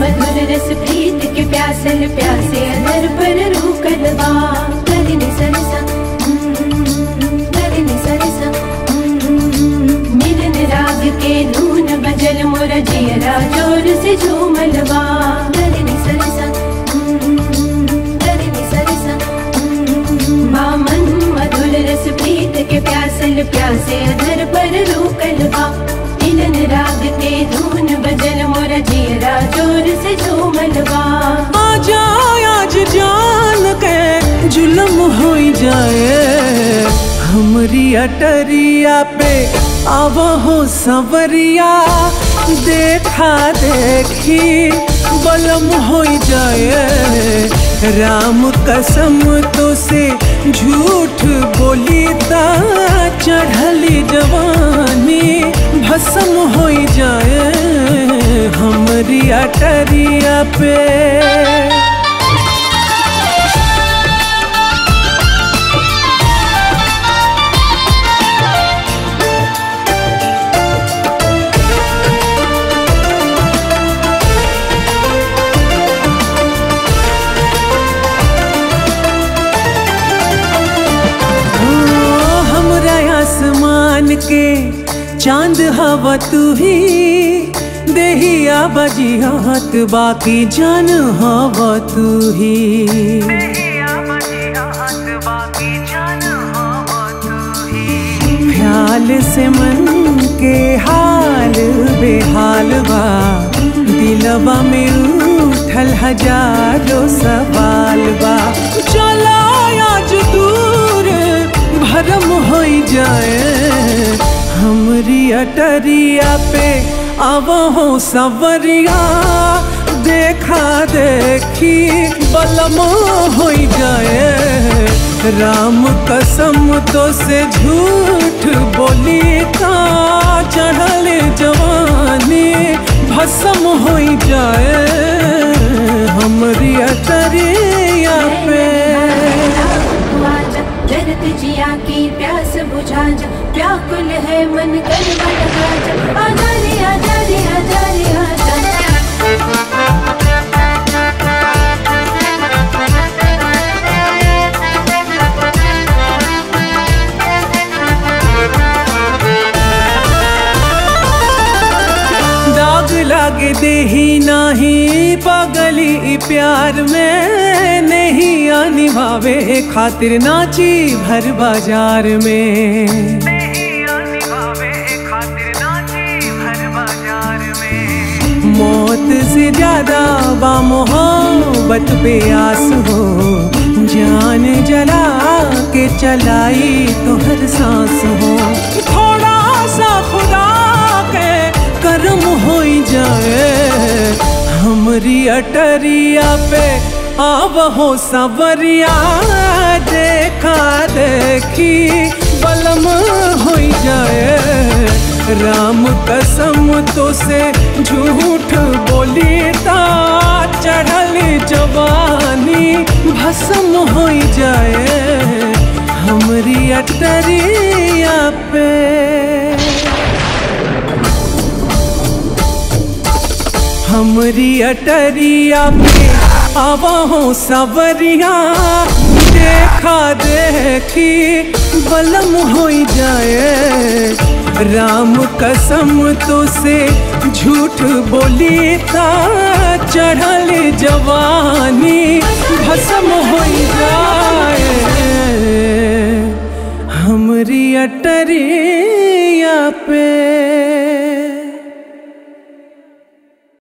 मधुर रस प्रीत के प्यासल प्यासे अधर पर रूकल बा गगन सरसा गगन सरसा मिलन राग के धून बजल मोर जियरा जोर से झूमल बा गगन सरसा गगन सरसा बामन मधुर रस प्रीत के प्यासल प्यासे अधर पर रूकल बा मिलन राग के धून बजल मोर जियरा जोर से झूमल बा आजा आज जान के जुलम हो जाए हमरी अटरिया पे आव हो सवरिया देखा देखी बलम हो जाए राम कसम तो से झूठ बोली ता चढ़ली जवानी भस्म हो जाए हमरी अटरिया पे ओ, हमरा आसमान के चांद हवा तू ही देहिया बजियात बाकी जान हवा तू ही ख्याल से मन के हाल बेहाल बा दिलबा में उठल हजारों सवाल बा चला आज दूर भरम हो जाए हमरी अटरिया पे अब हो सवरिया देखा देखी बलम हो जाए राम कसम तो से झूठ बोली ता चढ़ल जवानी भस्म हो जाए हमरी अटरिया पे आजा जरत जिया की प्यास बुझा जा व्याकुल है मन कर लगा जा आजा रे आजा रे आजा रे आजा दाग लाग देही नाही पगली ई प्यार में नहीं आनी भावे खातिर नाची भर बाजार में मौत से ज्यादा बा मोहब्बत पे आस हो जान जला के चलाई तो हर सांस हो थोड़ा सा खुदा के कर्म हो जाए हमरी अटरिया पे आब हो सवरिया देखा देखी बलम हो जाए राम कसम तो से झूठ बोली ता चढ़ल जवानी भस्म हो जाए हमरी अटरिया पे हमरी अटरिया पे आवा हो सवरिया देखा देखी बलम हो जाए राम कसम तो से झूठ बोली था चढ़ल जवानी भस्म हो जाए हमरी अटरी